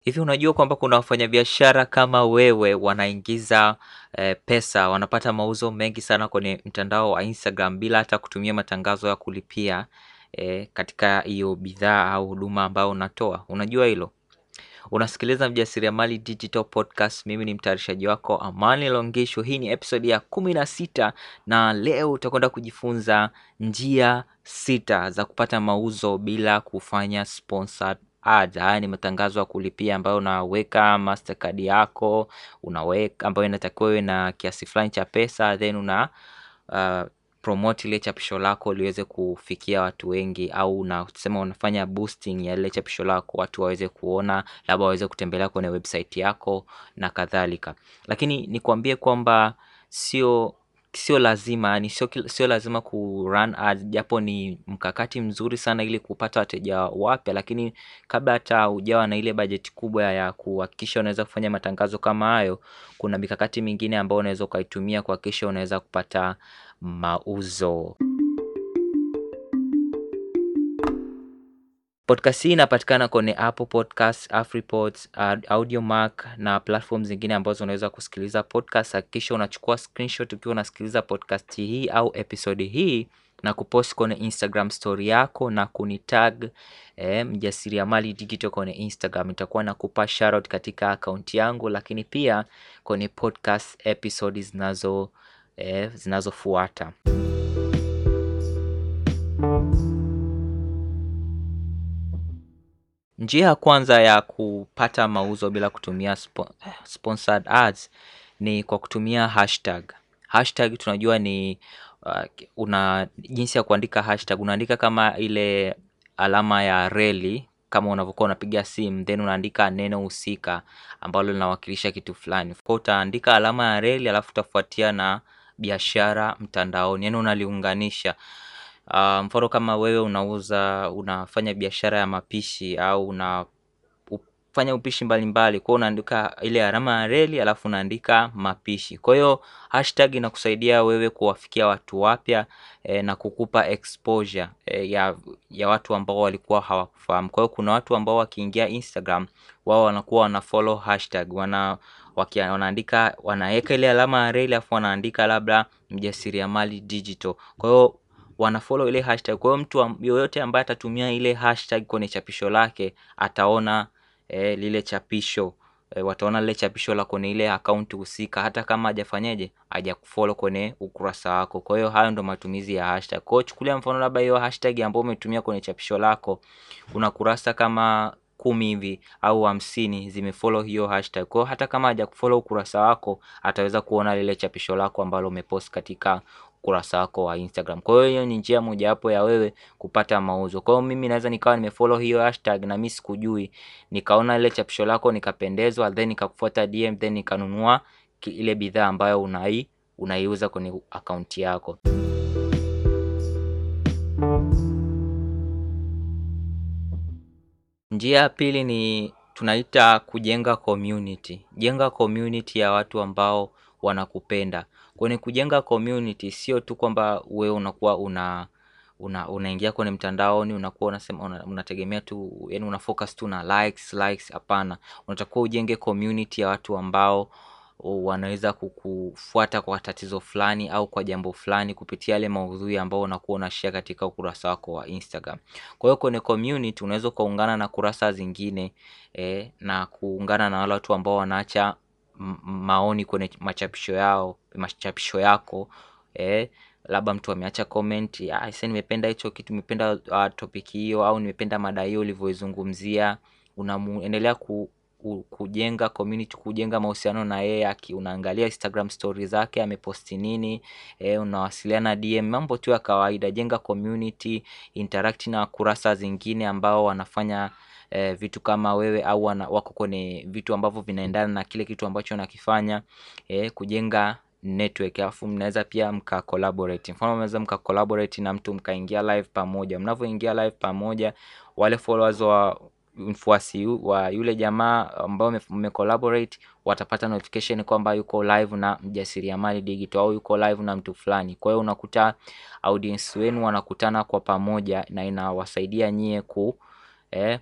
Hivi unajua kwamba kuna wafanyabiashara kama wewe wanaingiza eh, pesa, wanapata mauzo mengi sana kwenye mtandao wa Instagram bila hata kutumia matangazo ya kulipia eh, katika hiyo bidhaa au huduma ambayo unatoa. Unajua hilo? Unasikiliza Mjasiriamali Digital Podcast. Mimi ni mtayarishaji wako Amani Longisho. Hii ni episode ya kumi na sita na leo utakwenda kujifunza njia sita za kupata mauzo bila kufanya sponsored ads. Haya ni matangazo ya kulipia ambayo unaweka Mastercard yako unaweka ambayo inatakiwa iwe na kiasi fulani cha pesa then una uh, promote ile chapisho lako liweze kufikia watu wengi, au unasema unafanya boosting ya ile chapisho lako watu waweze kuona, labda waweze kutembelea kwenye website yako na kadhalika. Lakini nikwambie kwamba sio sio lazima yani sio, sio lazima ku run ads, japo ni mkakati mzuri sana ili kupata wateja wapya, lakini kabla hata hujawa na ile bajeti kubwa ya kuhakikisha unaweza kufanya matangazo kama hayo, kuna mikakati mingine ambayo unaweza ukaitumia kuhakikisha unaweza kupata mauzo. Podcast hii inapatikana kwenye Apple Podcast, Afripods, Audiomack na platform zingine ambazo unaweza kusikiliza podcast. Hakikisha unachukua screenshot ukiwa unasikiliza podcast hii au episode hii na kupost kwenye Instagram story yako na kunitag eh, Mjasiriamali Digital kwenye Instagram. Itakuwa nakupa shoutout katika akaunti yangu, lakini pia kwenye podcast episode zinazo eh, zinazofuata. Njia ya kwanza ya kupata mauzo bila kutumia sponsored ads ni kwa kutumia hashtag. Hashtag tunajua ni uh, una jinsi ya kuandika hashtag, unaandika kama ile alama ya reli kama unavyokuwa unapiga simu, then unaandika neno husika ambalo linawakilisha kitu fulani. Kwa utaandika alama ya reli alafu utafuatia na biashara mtandaoni, yaani unaliunganisha. Uh, mfano kama wewe unauza unafanya biashara ya mapishi au unafanya upishi mbalimbali, kwa hiyo unaandika ile alama ya reli alafu unaandika mapishi. Kwa hiyo hashtag inakusaidia wewe kuwafikia watu wapya e, na kukupa exposure e, ya, ya watu ambao walikuwa hawakufahamu. Kwa hiyo kuna watu ambao wakiingia Instagram wao wanakuwa wana follow hashtag, wana wanaandika wanaweka ile alama ya reli alafu wanaandika labda mjasiriamali digital. Kwa hiyo wanafollow ile hashtag. Kwa hiyo mtu yoyote ambaye atatumia ile hashtag kwenye chapisho lake ataona eh, lile chapisho eh, wataona lile chapisho la kwenye ile account husika, hata kama hajafanyaje hajakufollow kwenye ukurasa wako. Kwa hiyo hayo ndo matumizi ya hashtag. Kwa hiyo chukulia mfano labda hiyo hashtag ambayo umetumia kwenye chapisho lako, una kurasa kama kumi hivi au hamsini zimefollow hiyo hashtag. Kwa hiyo hata kama hajakufollow ukurasa wako ataweza kuona lile chapisho lako ambalo umepost katika ukurasa wako wa Instagram. Kwa hiyo hiyo ni njia mojawapo ya wewe kupata mauzo. Kwa hiyo mimi naweza nikawa nimefollow hiyo hashtag na mimi sikujui, nikaona ile chapisho lako nikapendezwa, then nikakufuata DM, then nikanunua ile bidhaa ambayo unai unaiuza kwenye akaunti yako. Njia ya pili ni tunaita kujenga community. Jenga community ya watu ambao wanakupenda. Kwenye kujenga community sio tu kwamba wewe unakuwa una una unaingia kwenye mtandaoni unakuwa unasema una, unategemea tu yani una focus tu na likes likes. Hapana, unatakiwa ujenge community ya watu ambao wanaweza kukufuata kwa tatizo fulani au kwa jambo fulani kupitia yale maudhui ambao unakuwa unashare katika ukurasa wako wa Instagram. Kwa hiyo kwenye community unaweza ukaungana na kurasa zingine eh, na kuungana na wale watu ambao wanaacha maoni kwenye machapisho yao machapisho yako eh, labda mtu ameacha comment, ah, sasa nimependa hicho kitu, nimependa uh, topic hiyo au nimependa mada hiyo ulivyoizungumzia. Unaendelea ku, ku, kujenga community, kujenga mahusiano na yeye, unaangalia Instagram stories zake ameposti nini eh, unawasiliana DM, mambo tu ya kawaida. Jenga community, interact na kurasa zingine ambao wanafanya eh, vitu kama wewe au wana, wako kwenye vitu ambavyo vinaendana na kile kitu ambacho nakifanya eh, kujenga network alafu mnaweza pia mka collaborate. Mfano mnaweza mka collaborate na mtu mkaingia live pamoja. Mnavyoingia live pamoja, wale followers wa mfuasi wa yule jamaa ambao mme collaborate watapata notification kwamba yuko live na mjasiriamali digital au yuko live na mtu fulani. Kwa hiyo unakuta audience wenu wanakutana kwa pamoja na inawasaidia nyie ku eh,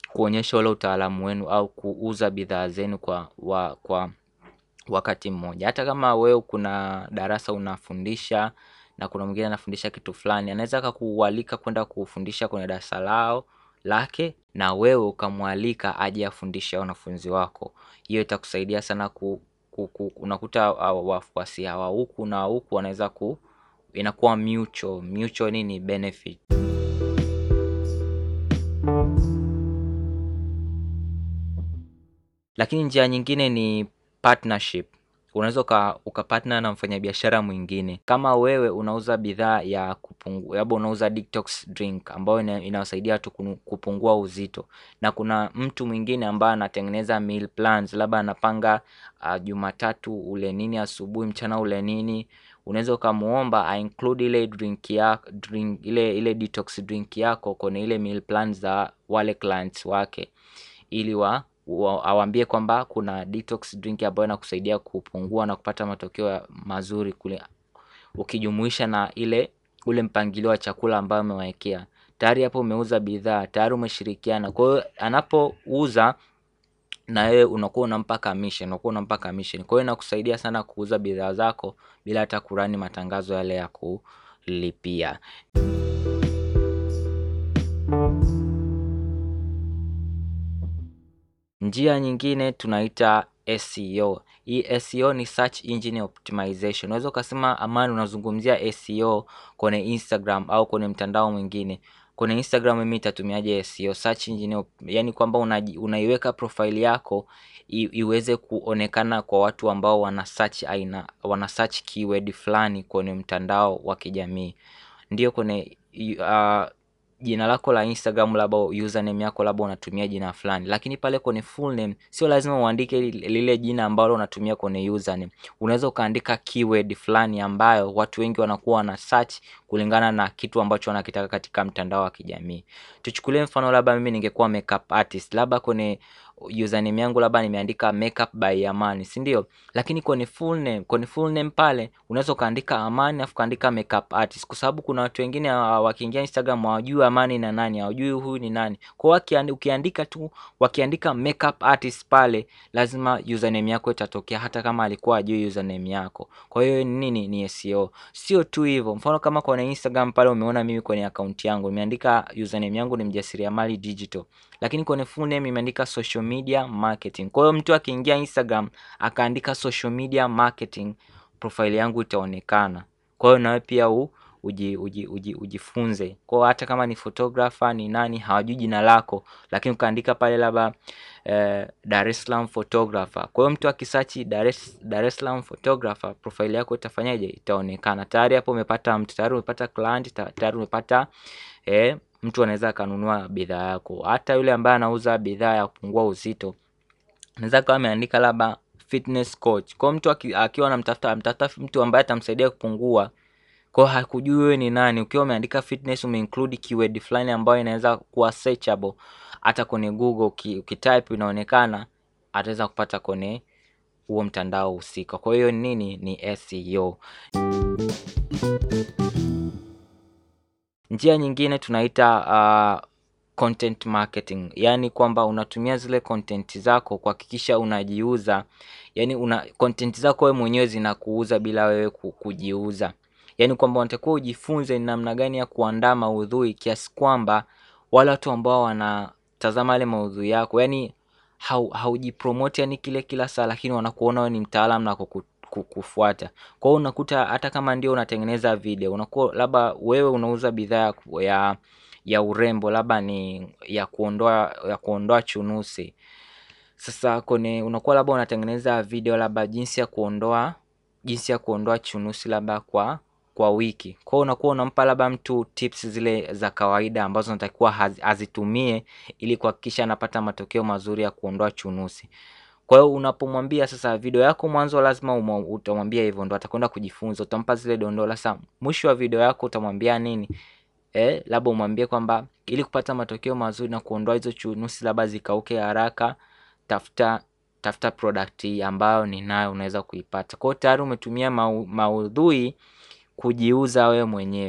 kuonyesha ule utaalamu wenu au kuuza bidhaa zenu kwa wa, kwa wakati mmoja. Hata kama wewe kuna darasa unafundisha na kuna mwingine anafundisha kitu fulani, anaweza akakualika kwenda kufundisha kwenye darasa lao lake na wewe ukamwalika aje afundishe wanafunzi wako. Hiyo itakusaidia sana ku, ku, ku, unakuta wafuasi hawa huku na huku wanaweza ku inakuwa mutual, mutual nini benefit. Lakini njia nyingine ni partnership. Unaweza uka, ukapartner na mfanyabiashara mwingine. Kama wewe unauza bidhaa ya kupungua, labda unauza detox drink ambayo inawasaidia watu kupungua uzito, na kuna mtu mwingine ambaye anatengeneza meal plans, labda anapanga uh, Jumatatu ule nini asubuhi, mchana ule nini unaweza ukamuomba a include ile drink ya drink ile ile detox drink yako kwenye ile meal plans za wale clients wake ili wa awambie kwamba kuna detox drink ambayo inakusaidia kupungua na kupata matokeo mazuri kule, ukijumuisha na ile ule mpangilio wa chakula ambayo umewekea tayari. Hapo umeuza bidhaa tayari, umeshirikiana. Kwa hiyo anapouza na wewe unakuwa unampa commission, unakuwa unampa commission. Kwa hiyo inakusaidia sana kuuza bidhaa zako bila hata kurani matangazo yale ya kulipia. Njia nyingine tunaita SEO. Hii SEO ni search engine optimization. Unaweza ukasema Amani, unazungumzia SEO kwenye Instagram au kwenye mtandao mwingine. Kwenye Instagram mimi nitatumiaje SEO? Search engine, yani kwamba unaiweka profile yako iweze kuonekana kwa watu ambao wana search aina wana search keyword fulani kwenye mtandao wa kijamii. Ndio kwenye uh, jina lako la Instagram labda username yako labda unatumia jina fulani, lakini pale kwenye full name sio lazima uandike lile jina ambalo unatumia kwenye username. Unaweza ukaandika keyword fulani ambayo watu wengi wanakuwa wana search kulingana na kitu ambacho wanakitaka katika mtandao wa kijamii. Tuchukulie mfano, labda mimi ningekuwa makeup artist, labda kwenye username yangu labda nimeandika makeup by Amani, si ndio? Lakini kwenye full name, kwenye full name pale unaweza ukaandika Amani afu kaandika makeup artist, kwa sababu kuna watu wengine wakiingia Instagram hawajui Amani na nani, hawajui huyu ni nani. Kwa hiyo ukiandika tu, wakiandika makeup artist pale, lazima username yako itatokea, hata kama alikuwa ajui username yako. Kwa hiyo nini ni SEO. Sio tu hivyo, mfano kama kwenye Instagram pale umeona mimi kwenye akaunti yangu nimeandika username yangu ni mjasiriamali digital, lakini kwenye full name imeandika social media marketing. Kwa hiyo mtu akiingia Instagram akaandika social media marketing, profile yangu itaonekana. Kwa hiyo nawe pia u, uji, uji, uji, ujifunze. Kwa hiyo hata kama ni photographer ni nani hawajui jina lako, lakini ukaandika pale labda eh, Dar es Salaam photographer. Kwa hiyo mtu akisearch Dar es Salaam photographer, profile yako itafanyaje? Itaonekana. Tayari hapo umepata mtu, tayari umepata client, tayari umepata eh, mtu anaweza akanunua bidhaa yako. Hata yule ambaye anauza bidhaa ya kupungua uzito anaweza kawa ameandika labda fitness coach. Kwa mtu akiwa anamtafuta amtafuta mtu ambaye atamsaidia kupungua, kwa hakujui wewe ni nani. Ukiwa umeandika fitness, umeinclude keyword fulani ambayo inaweza kuwa searchable hata kwenye Google, ukitype inaonekana, ataweza kupata kwenye huo mtandao husika. Kwa hiyo nini ni SEO. Njia nyingine tunaita uh, content marketing, yaani kwamba unatumia zile content zako kuhakikisha unajiuza, yaani una content zako wewe mwenyewe zinakuuza bila wewe kujiuza, yaani kwamba unatakiwa ujifunze ni namna gani ya kuandaa maudhui kiasi kwamba wale watu ambao wanatazama yale maudhui yako, yaani haujipromote yani kile kila saa, lakini wanakuona wewe ni mtaalamu na kufuata. Kwa hiyo unakuta hata kama ndio unatengeneza video, unakuwa labda wewe unauza bidhaa ya ya urembo, labda ni ya kuondoa ya kuondoa chunusi. Sasa kwenye unakuwa labda unatengeneza video labda jinsi ya kuondoa jinsi ya kuondoa chunusi labda kwa kwa wiki. Kwa hiyo unakuwa unampa labda mtu tips zile za kawaida ambazo natakiwa azitumie ili kuhakikisha anapata matokeo mazuri ya kuondoa chunusi. Kwa hiyo unapomwambia sasa, video yako mwanzo lazima utamwambia hivyo, ndo atakwenda kujifunza. Utampa zile dondoo. Sasa mwisho wa video yako utamwambia nini? Eh, labda umwambie kwamba ili kupata matokeo mazuri na kuondoa hizo chunusi labda zikauke haraka, tafuta tafuta product hii ambayo ninayo, unaweza kuipata. Kwa hiyo tayari umetumia mau, maudhui kujiuza wewe mwenyewe.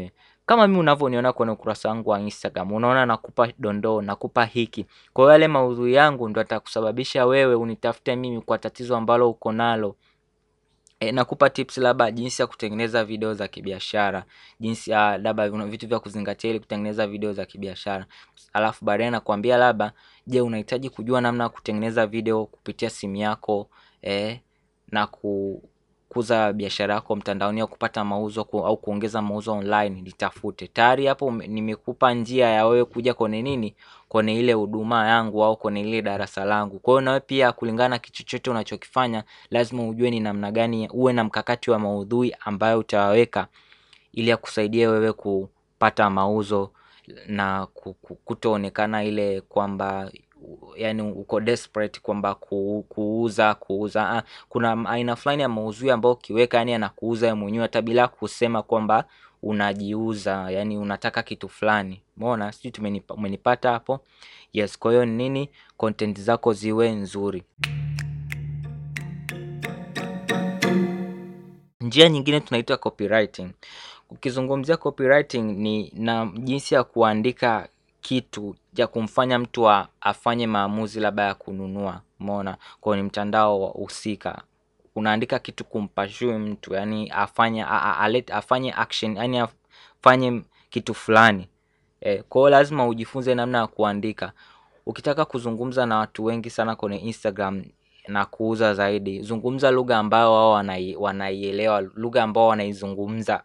kama mimi unavyoniona kwenye ukurasa wangu wa Instagram, unaona nakupa dondoo, nakupa hiki. Kwa hiyo yale maudhui yangu ndo atakusababisha wewe unitafute mimi kwa tatizo ambalo uko nalo. E, nakupa tips labda jinsi ya kutengeneza video za kibiashara, jinsi ya labda vitu vya kuzingatia ili kutengeneza video za kibiashara. Alafu baadaye nakwambia labda, je, unahitaji kujua namna ya kutengeneza video kupitia simu yako eh, na kukuza biashara yako mtandaoni au kupata mauzo ku, au kuongeza mauzo online, nitafute. Tayari hapo nimekupa njia ya wewe kuja kwenye nini, kwenye ile huduma yangu au kwenye ile darasa langu. Kwa hiyo nawe pia kulingana na kitu chochote unachokifanya, lazima ujue ni namna gani, uwe na mkakati wa maudhui ambayo utaweka ili akusaidia wewe kupata mauzo na kutoonekana ile kwamba yani uko desperate kwamba kuuza kuuza. Kuna aina fulani ya maudhui ambayo ukiweka yani anakuuza yeye mwenyewe hata bila kusema kwamba unajiuza, yani unataka kitu fulani. Umeona, sijui umenipata hapo? Yes, kwa hiyo nini, content zako ziwe nzuri. Njia nyingine tunaita copywriting. Ukizungumzia copywriting ni na jinsi ya kuandika kitu ya kumfanya mtu afanye maamuzi labda ya kununua. Umeona, kwenye mtandao husika unaandika kitu kumpashui mtu yani afanye afanye action yani afanye kitu fulani. E, kwa hiyo lazima ujifunze namna ya kuandika. Ukitaka kuzungumza na watu wengi sana kwenye Instagram na kuuza zaidi, zungumza lugha ambayo wao wanaielewa, lugha ambao wanaizungumza.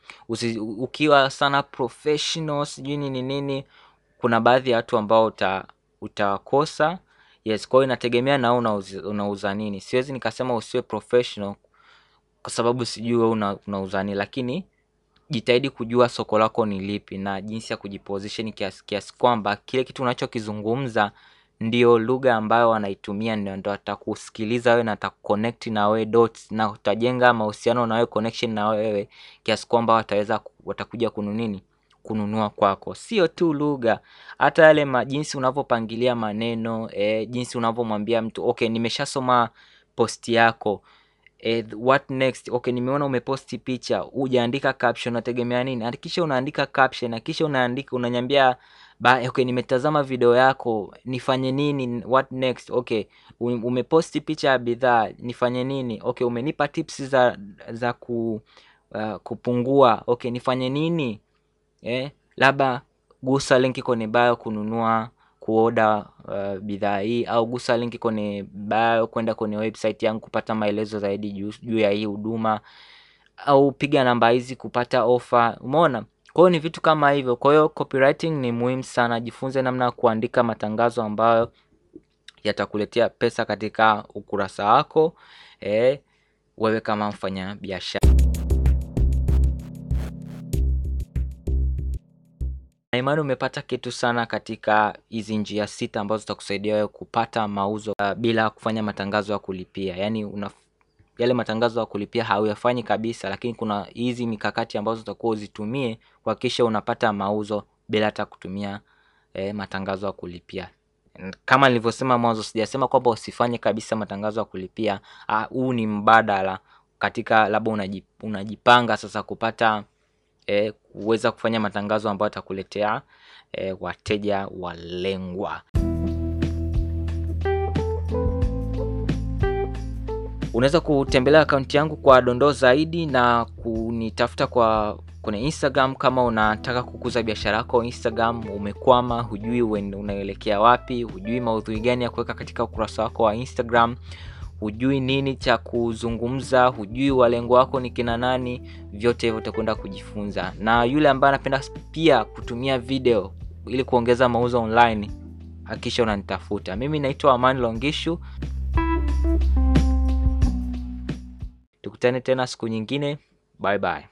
Ukiwa sana professional sijui nini nini, kuna baadhi ya watu ambao uta utawakosa. Yes, kwa hiyo inategemea na wewe unauza nini. Siwezi nikasema usiwe professional kwa sababu sijui wewe unauza nini, lakini jitahidi kujua soko lako ni lipi na jinsi ya kujiposition kiasi kiasi kwamba kile kitu unachokizungumza ndio lugha ambayo wanaitumia, ndio atakusikiliza wewe na atakuconnect na wewe dots, na utajenga mahusiano na wewe, connection na wewe kiasi kwamba wataweza watakuja kununini kununua kwako. Sio tu lugha, hata yale jinsi unavyopangilia maneno eh, jinsi unavyomwambia mtu okay, nimeshasoma posti yako eh, what next? Okay, nimeona umeposti picha, hujaandika caption, unategemea nini? Hakikisha unaandika caption, hakikisha unaandika unanyambia ba, okay, nimetazama video yako, nifanye nini? What next? Okay, umeposti picha ya bidhaa, nifanye nini? Okay, umenipa tips za za ku, uh, kupungua. Okay, nifanye nini? Eh, labda gusa linki kwenye bio kununua kuoda uh, bidhaa hii au gusa linki kwenye bio kwenda kwenye website yangu kupata maelezo zaidi juu ya hii huduma au piga namba hizi kupata ofa. Umeona? Kwa hiyo ni vitu kama hivyo. Kwa hiyo copywriting ni muhimu sana, jifunze namna ya kuandika matangazo ambayo yatakuletea pesa katika ukurasa wako eh, wewe kama mfanya biashara. Na imani umepata kitu sana katika hizi njia sita ambazo zitakusaidia wewe kupata mauzo uh, bila kufanya matangazo ya kulipia. Yaani una yale matangazo ya kulipia hauyafanyi kabisa, lakini kuna hizi mikakati ambazo utakuwa uzitumie kuhakikisha unapata mauzo bila hata kutumia eh, matangazo ya kulipia. Kama nilivyosema mwanzo, sijasema kwamba usifanye kabisa matangazo ya kulipia. Huu uh, ni mbadala katika labda unajipanga sasa kupata eh, kuweza kufanya matangazo ambayo atakuletea eh, wateja walengwa. Unaweza kutembelea akaunti yangu kwa dondoo zaidi na kunitafuta kwa kwenye Instagram kama unataka kukuza biashara yako Instagram, umekwama, hujui unaelekea wapi, hujui maudhui gani ya kuweka katika ukurasa wako wa Instagram, hujui nini cha kuzungumza, hujui walengo wako ni kina nani, vyote hivyo utakwenda kujifunza. Na yule ambaye anapenda pia kutumia video ili kuongeza mauzo online, hakikisha unanitafuta. Mimi naitwa Amani Longishu. Tukutane tena siku nyingine. Bye bye.